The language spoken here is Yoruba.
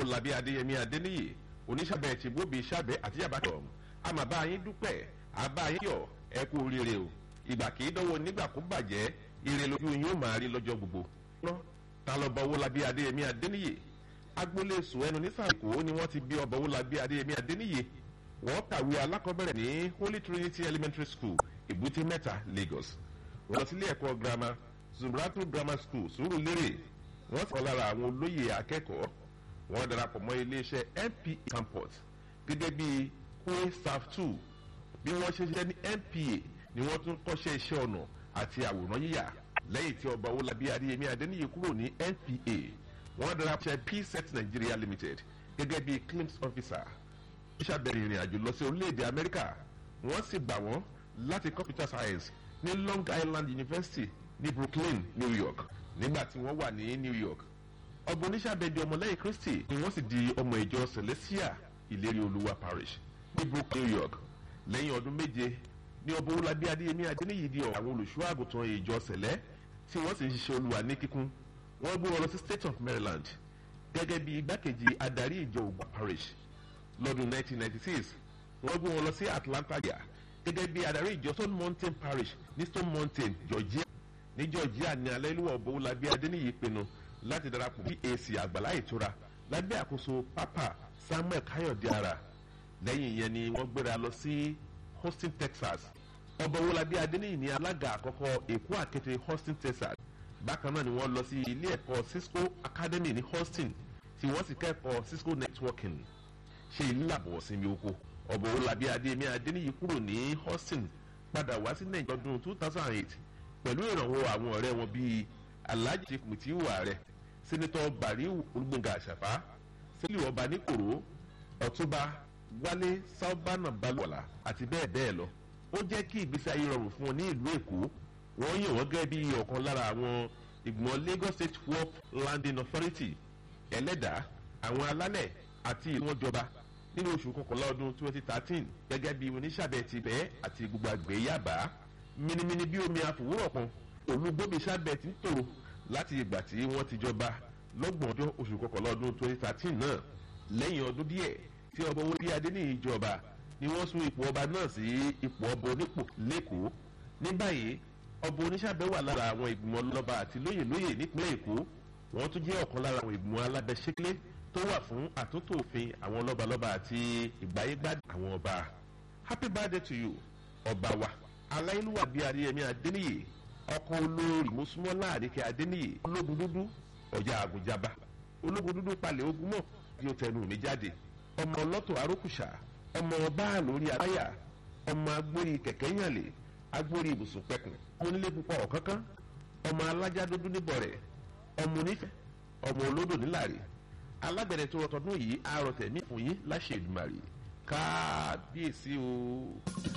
owólabí adéyẹmí adéníyì oníṣàbẹ̀ tìgbóbi ṣàbẹ̀ àti yàbàtọ̀ àmà bá yín dúpẹ́ àbá yín yọ̀ ẹ kú oríire o ìgbà kì í dánwò nígbà kó bàjẹ́ ire lójú yín ó máa rí lọ́jọ́ gbogbo. ta lọ bọ owólabí adéyẹmí adéníyì agboolé sùn ẹnu ní sàkó ni wọ́n ti bí ọba owólabí adéyẹmí adéníyì wọ́n kàwé alákọ̀ọ́bẹ̀rẹ̀ ní holy trinity elementary school èbúté mẹ́ta lagos wọ́n lọ sílé ẹ̀kọ́ girama zumratu grammar school sùúrùlérè wọ́n sọ lára àwọn olóyè akẹ́kọ̀ọ́ wọ́n darapọ̀ mọ́ iléeṣẹ́ npa campus gẹ́gẹ́ bí kwe staff two bí wọ́n ṣe ṣiṣẹ́ ní npa ni wọ́n tún kọ́ṣẹ́ iṣẹ́ ọ̀nà àti àwòrán yíyà lẹ́yìn tí ọba owólabí adéyẹmí adéníyè kúrò ní npa wọ́n darapọ̀ pset nigeria limited gẹ́gẹ́ bí claims officer ó ṣàbẹ̀rẹ̀ ìrìn àjò lọ sí orílẹ̀-èdè amẹ́ríkà wọ́n sì gbà wọ́n láti computer science ní long island university ní brooklyn new york nígbà tí wọ́n wà ní new york ọgbọ́n oníṣàbẹ̀dẹ̀ ọmọlẹ́yìn kristi ni wọ́n sì di ọmọ ìjọ celestia ìlérí olúwa parish ní brooklyn new york lẹ́yìn ọdún méje ní ọba owólabí adéyẹmí adéníyì di àwọn olùṣọ́ àgùntàn ìjọ sẹ̀lẹ́ tí wọ́n sì ń ṣiṣẹ́ olúwa ní kíkún wọ́n gbé wọn lọ sí state of maryland gẹ́gẹ́ bí igbákejì adarí ìjọ ògbà parish lọ́dún 1996 wọ́n gbé wọn lọ sí atlanta georgia gẹ́gẹ́ bí adarí ìjọ stone mountain parish ní stone mountain georgia ní georgia ní alẹ́lúwọ̀ ọba owólabí adéníyì pinnu láti darapọ̀ bí èsì àgbàlá ìtura lábẹ́ àkóso pápá samuel káyọ̀dé ara lẹ́yìn yẹn ni wọ́n gbéra lọ sí houston texas ọba owólabí adéníyì ní alága àkọ́kọ́ èkó àkété houston texas bákan náà ni wọ́n lọ sí ilé ẹ̀kọ́ cisco academy ní houston tí wọ́n sì kẹ́kọ̀ọ́ cisco networking ṣe ìlàbọ̀ sinmi oko ọba owólabí adéyẹmí adéníyì kúrò ní houston padà wá sí nàìjíríà ọdún two thousand and eight pẹ̀lú ìrànwọ́ àwọn ọ̀rẹ́ wọn bíi alhaji chief mutiwu ààrẹ sẹ́nitọ́ bariu olùgbọ̀ngà àṣàfà sẹ́lẹ̀ ọba níkòrò ọ̀túnba wálé sábànà balùwàlà àti bẹ́ẹ̀ bẹ́ẹ̀ lọ ó jẹ́ kí ìgbésí ayé rọrùn fún wọn ní ìlú èkó wọ́n yàn wọ́n gẹ́gẹ́ bí ọ̀kan lára àwọn ìgbìmọ̀ lagos state work landing authority ẹlẹ́dàá àwọn alálẹ̀ àti ìlú wọn jọba nínú oṣù kọkànlá ọdún twenty thirteen gẹ́gẹ́ bí oníṣàbẹ̀ ti bẹ́ẹ̀ àti gbogbo àgbẹ̀ yàbá minimini bí omi àfòwúrọ̀ kan olúgbòmí sábẹ̀ ti ń tòrò láti ìgbà tí wọ́n ti jọba lọ́gbọ̀n ọjọ́ oṣù kọkànlá ọdún twenty thirteen náà lẹ́yìn ọdún díẹ̀ tí ọba owó bíi adé ní ìjọba ni wọ́n sún ipò ọba náà sí ipò ọba onípò lẹ́kọ̀ọ́ ní báyìí ọba oníṣàbẹ̀ wà lára àwọn ìgbìmọ̀ lọ́ba àti lóyè lóyè nípínlẹ̀ èkó wọ́n tún jẹ́ ọ̀kan lára àwọn ìgbìmọ̀ alábẹ́sẹ́kẹ́lẹ́ tó wà fún àtúntò òfin àwọn lọ́balọ́ba àti ìgbáyégbádùn àwọn ọba happy birthday to you ọba wa aláìlúwà bíi adéyẹmí adéníyè ọkọ olórí mùsùlùmọ́ àríkẹ́ adéníyè ológun dúdú ọjà àgùnjaba ológun dúdú palẹ̀ ogun mọ̀ bí ó tẹnu mi jáde ọmọ ọlọ́tọ̀ arókùsà ọmọ ọba lórí aláyà ọmọ agbórí kẹ̀kẹ́ yànlẹ̀ agbórí ibùsùn pẹ̀kùn onílé púpọ̀ ọ̀kánkán ọmọ alájá dúdú níbọ̀ rẹ̀ ọmọ onífẹ̀ ọmọ olódò nílàrí alágbẹ̀dẹ tó rọtọdún yìí àròtẹ̀mí fún yín láṣẹ ìdùmarè káàbíyèsí o.